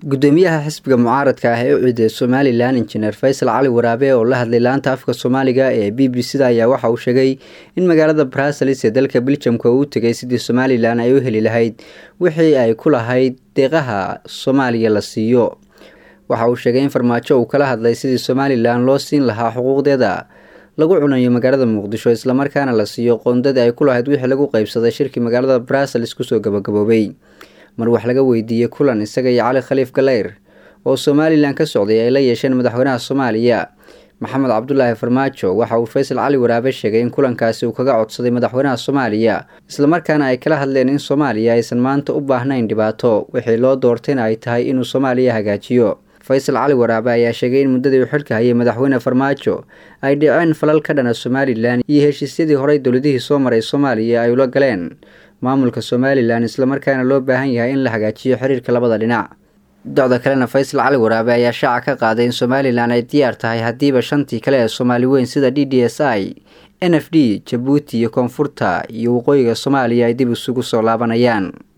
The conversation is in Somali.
gudoomiyaha xisbiga mucaaradka ah ee u ciiday somalilan injineer faysal cali waraabe oo la hadlay laanta afka soomaaliga ee b b c da ayaa waxa uu sheegay in magaalada bruseles ee dalka beljamka uu tegay sidii somalilan ay u heli lahayd wixii ay ku lahayd deeqaha soomaaliya la siiyo waxa uu sheegay in farmaajo uu kala hadlay sidii somalilan loo siin lahaa xuquuqdeeda lagu cunayo magaalada muqdisho islamarkaana la siiyo qoondadii ay ku lahayd wixii lagu qeybsaday shirkii magaalada bruseles kusoo gabagaboobay mar wax laga weydiiyey kulan isaga iyo cali khaliif galeyr oo somalilan ka socday ay la yeesheen madaxweynaha soomaaliya maxamed cabdulaahi farmaajo waxa uu faysal cali waraabe sheegay in kulankaasi uu kaga codsaday madaxweynaha soomaaliya islamarkaana ay kala hadleen in soomaaliya aysan maanta u baahnayn dhibaato wixii loo doortayna ay tahay inuu soomaaliya hagaajiyo faysal cali waraabe ayaa sheegay in muddadii uu xilka hayay madaxweyne farmaajo ay dhiceen falal ka dhana somalilan iyo heshiisyadii horey dowladihii soo maray soomaaliya ay ula galeen maamulka somalilan islamarkaana loo baahan yahay in la hagaajiyo xiriirka labada dhinac docda kalena faysal cali waraabe ayaa shaaca ka qaaday in somalilan ay diyaar tahay haddiiba shantii kale ee soomaali weyn sida d d s i n f d jabuuti iyo koonfurta iyo waqooyiga soomaaliya ay dib isugu soo laabanayaan